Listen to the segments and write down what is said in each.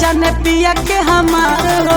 जाने पिया के हमार हो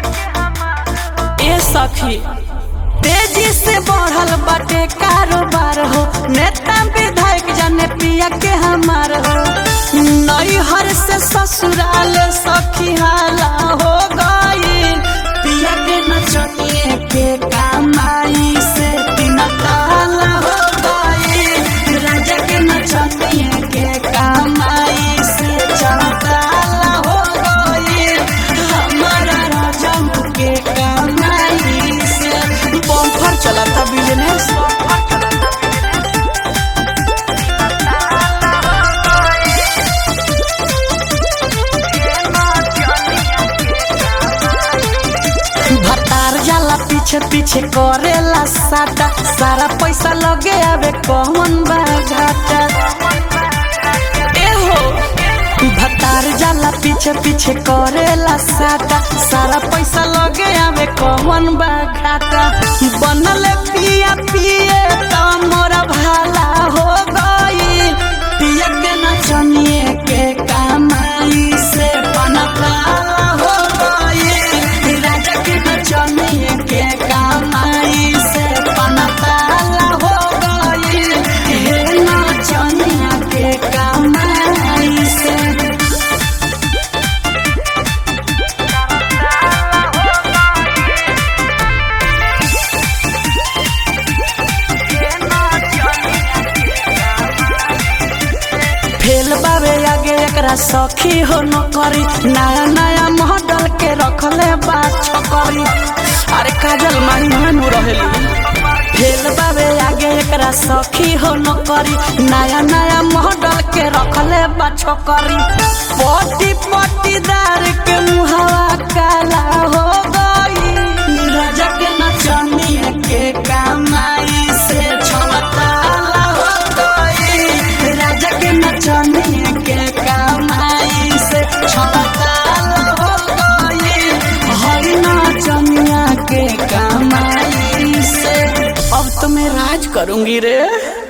ए सखी तेजी से बढ़ल बाटे कारोबार हो नेता विधायक जाने पिया के हमार हो नैहर से ससुराल सखी हाला हो गई पिया के नचनिए के कमाई से तीन ताला हो गई राजा के नचनिए के कमाई से चार ताला हो गई हमारा राजा के कमाई से बम्फर चला था बिजनेस भतार जाला पीछे पीछे करेला साटा सारा पैसा लगे आवे कौन बा घाटा ए हो भतार जाला पीछे पीछे करेला साटा सारा पैसा लगे आवे कौन बा घाटा बनल पिया पिए त मोरा भाला हो गई पिया के नचनिए के कमाई से बनकाला हो गई राजा के नचनिए के कमाई से बनकाला हो गई हे नचनिया के कमाई से फेल बाबे आगे एकरा सखी हो न करी नया नया मॉडल के रखले बा छकरी अरे काजल मारी मानू रहेली फेल बाबे आगे एकरा सखी हो न करी नया नया मॉडल के रखले बा छकरी पटी पटीदार के मुहावा काला हो गई राजा के नचनिए के कमाई से छलताला हो गई राजा के नचनिए के कमाई से छलताला हो गई हरी नचनिया के कमाई से अब तो मैं राज करूंगी रे